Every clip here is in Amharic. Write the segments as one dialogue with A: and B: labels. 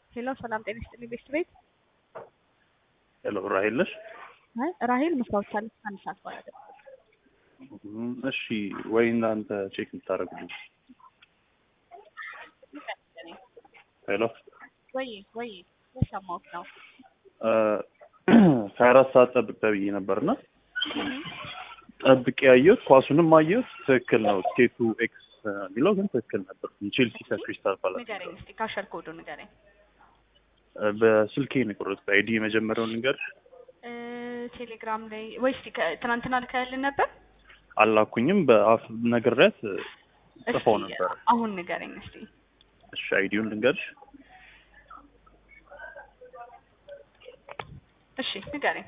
A: ሄሎ ሰላም ጤና ይስጥልኝ ቤት ቤት
B: ሄሎ ራሄል ነሽ?
A: አይ ራሄል መስታወት አለች አንድ ሰዓት በኋላ ደግሞ
B: እም፣ እሺ ወይ እናንተ ቼክ የምታደርጉልኝ? ሄሎ
A: ወይ ወይ የሰማሁት ነው
B: ሀያ አራት ሰዓት ጠብቅ ተብዬ ነበርና ጠብቄ ያየሁት ኳሱንም አየሁት ትክክል ነው። ቴቱ ኤክስ የሚለው ግን ትክክል ነበር። ቼልሲ ከክሪስታል ፓላስ
A: ንገረኝ እስኪ ካሸር ኮዱ ንገረኝ
B: በስልኬ ነው የቆረጥኩት። አይዲ የመጀመሪያውን ልንገር
A: እ ቴሌግራም ላይ ወይ እስኪ ከ- ትናንትና ልከህልን ነበር
B: አላኩኝም። በአፍ ነግሬያት ጽፈው
A: እስኪ
B: ነበር።
A: አሁን ንገረኝ እስኪ
B: እሺ አይዲውን ልንገርሽ።
A: እሺ ንገረኝ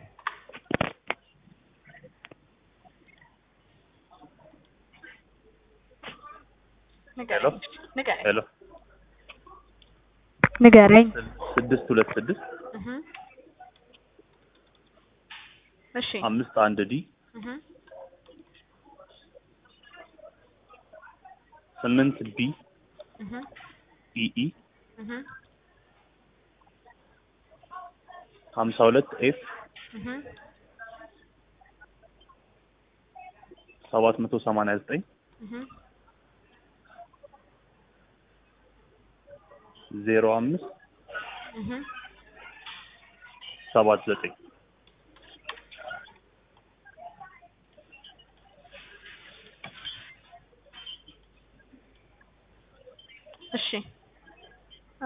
A: ንገረኝ ንገረኝ
B: ሄሎ
A: ንገረኝ
B: ስድስት ሁለት ስድስት
A: እህ እሺ
B: አምስት አንድ ዲ
A: እህ
B: ስምንት ቢ
A: እህ
B: ኢኢ
A: እህ
B: ሀምሳ ሁለት ኤፍ
A: እህ
B: ሰባት መቶ ሰማንያ ዘጠኝ
A: እህ
B: ዜሮ አምስት
A: እህ
B: ሰባት ዘጠኝ
A: እሺ አ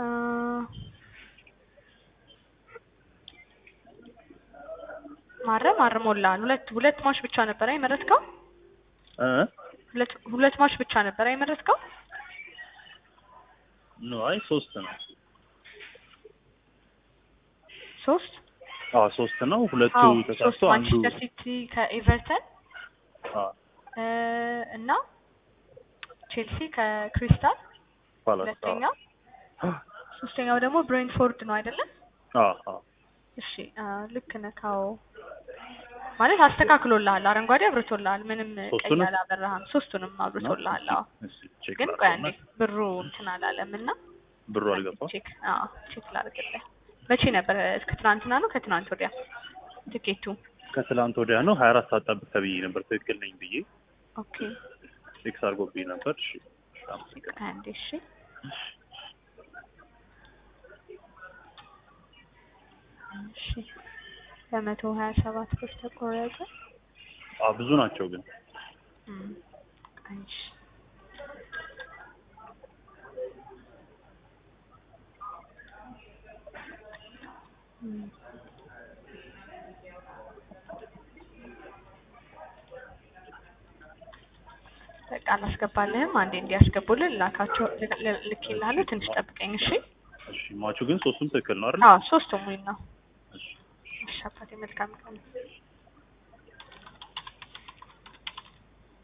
A: ማረም አርሞልሃል። ሁለት ሁለት ማሽ ብቻ ነበር አይመረጥከው?
B: እ
A: ሁለት ሁለት ማሽ ብቻ ነበር አይመረጥከው?
B: ኖ አይ ሶስት ነው።
A: ሶስት
B: አዎ ሶስት ነው። ሁለቱ
A: አዎ ሶስት
B: ተሳስቶ አንዱ
A: ማንቸስተር ሲቲ ከኤቨርተን
B: አዎ
A: እ እና ቼልሲ ከክሪስታል
B: ፓላስ
A: ሁለተኛው፣ ሶስተኛው ደግሞ ብሬንትፎርድ ነው አይደለም?
B: አዎ አዎ
A: እሺ አ ልክ ነህ። አዎ ማለት አስተካክሎልሃል። አረንጓዴ አብርቶልሃል። ምንም ቀይ
B: ሶስቱንም?
A: አላበራህም። ሶስቱንም አብርቶልሃል። አዎ
B: እሺ ቼክ
A: ግን ቆይ አንዴ
B: ላድርገውና
A: ብሩ እንትን አላለም እና
B: ብሩ አልገባም።
A: ቼክ አዎ ቼክ ላድርግልህ። መቼ ነበር? እስከ ትናንትና ነው ከትናንት ወዲያ ትኬቱ?
B: ከትላንት ወዲያ ነው ሀያ አራት ሰዓት ጠብቅ ተብዬ ነበር። ትክክል ነኝ ብዬ
A: ኦኬ
B: ቴክስ አድርጎብኝ ነበር። እሺ አመሰግናለሁ።
A: አንዴ እሺ እሺ በመቶ ሀያ ሰባት ብር ተቆረጠ።
B: አዎ ብዙ ናቸው ግን
A: እም፣ እሺ እም። በቃ አላስገባልህም። አንዴ እንዲያስገቡልን ላካቸው ልኬልሃለሁ። ትንሽ ጠብቀኝ እሺ።
B: እሺ ማቹ ግን ሶስቱም ትክክል ነው አይደል?
A: አዎ ሶስቱም ዊን ነው።
B: እሺ
A: እሺ አባቴ መልካም ቀን